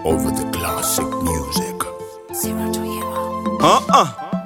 over the classic music. Zero to hero. Uh-uh.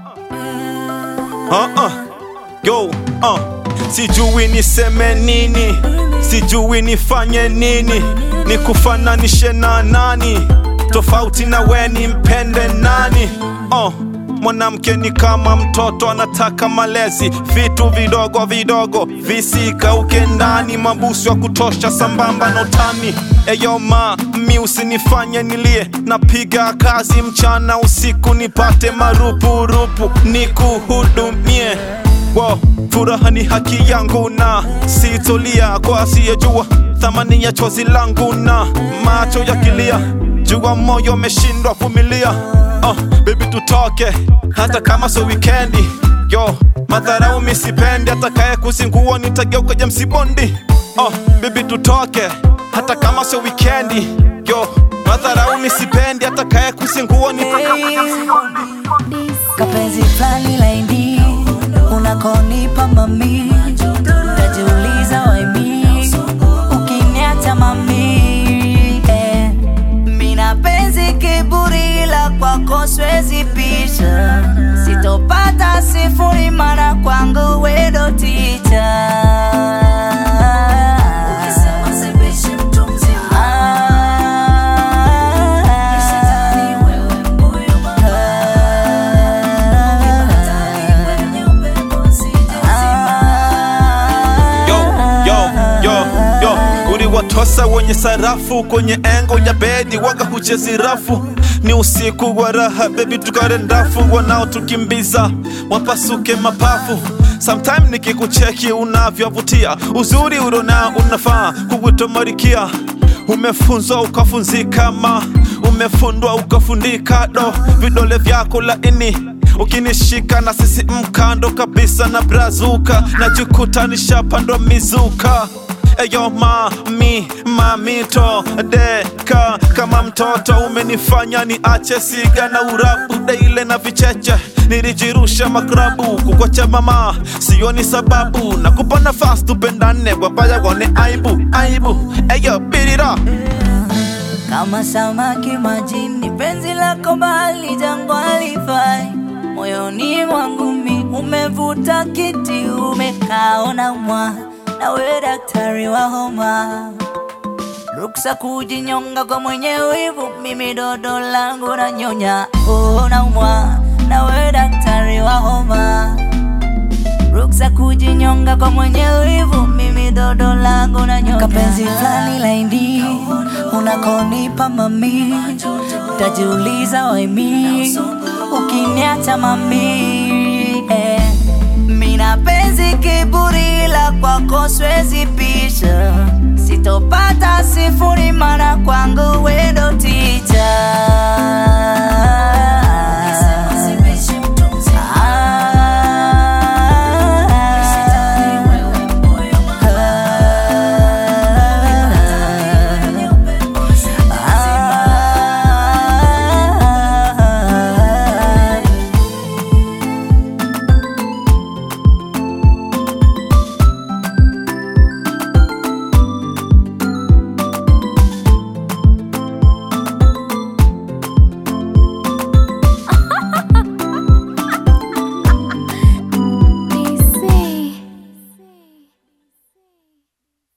Uh-uh. Yo, uh. Sijui niseme nini, sijui nifanye nini, nikufananishe na nani, tofauti na we nimpende nani? Uh. Mwanamke ni kama mtoto anataka malezi, vitu vidogo vidogo visikauke ndani, mabusu ya kutosha sambamba na utani. Eyo ma mi usinifanye nilie, napiga kazi mchana usiku nipate marupurupu nikuhudumie. Wow, furaha ni haki yangu na sitolia kwa asiyejua thamani ya chozi langu na macho yakilia, jua moyo umeshindwa vumilia. Uh, baby tutoke hata kama so wikendi yo madharau misipendi atakaye kuzingua nitageuka James Bondi uh, baby tutoke hata kama so wikendi yo madharau misipendi atakaye kuzingua nitageuka James Bondi Kapenzi fulani laini unakonipa mami, najiuliza waimi ukiniacha mami eh. Mina penzi kiburi la kwako siwezi pisha, sitopata sifuri mara kwangu wedo ticha yo, yo, yo, yo. Uliwatosa wenye sarafu kwenye engo ya bedi, waga huchezi rafu. Ni usiku wa raha, bebi, tukare ndafu, wanaotukimbiza wapasuke mapafu. Sometime nikikucheki unavyovutia, uzuri ulona unafaa kuwito marikia. Umefunzwa ukafunzika, ma umefundwa ukafundika, do vidole vyako laini ukinishika na sisi mkando kabisa na brazuka najikuta nishapandwa mizuka eyo mami mamito deka kama mtoto umenifanya ni ache siga na urabu daile na vicheche nilijirusha makrabu kukwacha mama sioni sababu nakupa nafasi tupendane wabaya wone aibu aibu eyo birira kama samaki majini, penzi lako bahari jangwani fai moyoni mwangu mi umevuta kiti, umekaona mwa na we daktari wa homa, ruksa kujinyonga kwa mwenye wivu, mimi dodo langu na nyonya, oh, naumwa na we daktari wa homa ruksa kujinyonga kwa mwenye wivu, mimi dodo langu na nyonga. Kapenzi fulani laini unakonipa mami, tajiuliza waimi ukiniacha mami eh. Mina penzi kiburi la kwako siwezi pisha, sitopata sifu